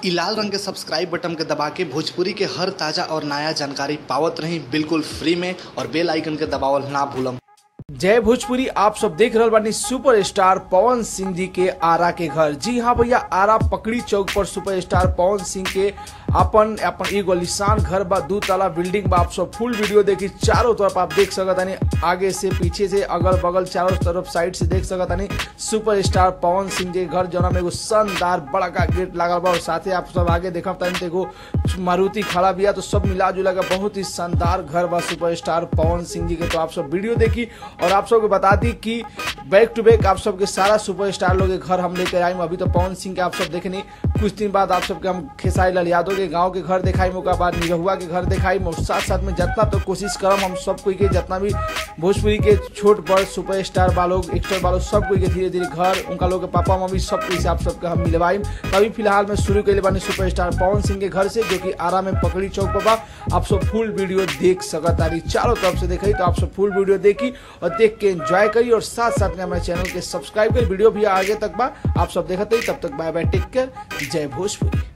इ लाल रंग के सब्सक्राइब बटन के दबा के भोजपुरी के हर ताजा और नया जानकारी पावत रही बिल्कुल फ्री में और बेल आइकन के दबावल ना भूलम जय भोजपुरी आप सब देख रहल बानी सुपरस्टार पवन सिंह जी के आरा के घर जी हाँ भैया आरा पकड़ी चौक पर सुपरस्टार पवन सिंह के अपन अपन एगो लिसान घर बा दू तला बिल्डिंग बा आप सब फुल वीडियो देखी चारों तरफ आप देख सकत तानी आगे से पीछे से अगल बगल चारों तरफ साइड से देख सकत तानी सुपरस्टार पवन सिंह जी के घर जौना में एगो शानदार बड़ा का गेट लागल बा और साथे आप सब आगे देखब तानी तो एगो मारुति खड़ा बिया तो सब मिला जुला के बहुत ही शानदार घर बा सुपरस्टार पवन सिंह जी के तो आप सब वीडियो देखी और आप सबको बता दी कि बैक टू बैक आप सबके सारा सुपरस्टार लोग के घर हम लेकर आए अभी तो पवन सिंह के आप सब देखनी कुछ दिन बाद आप सबके हम खेसारी लाल यादव के गांव के घर दिखाई ओकर बाद निरहुआ के घर दिखाई और साथ साथ में जितना तो कोशिश करम हम सब कोई के जितना भी भोजपुरी के छोट बड़ सुपरस्टार वालों एक्टर वालों सब कोई के धीरे धीरे घर उनका लोग के पापा मम्मी सब कोई से आप सबके हम मिलवाई अभी फिलहाल में शुरू कैले बानी सुपरस्टार पवन सिंह के घर से जो कि आरा में पकड़ी चौक पर बा आप सब फुल वीडियो देख सकत तारी चारों तरफ से देखी तो आप सब फुल वीडियो देखी और देख के एंजॉय करी और साथ साथ में हमारे चैनल के सब्सक्राइब करी वीडियो भी आगे तक बा आप सब देखते ही तब तक बाय बाय टेक केयर जय भोजपुरी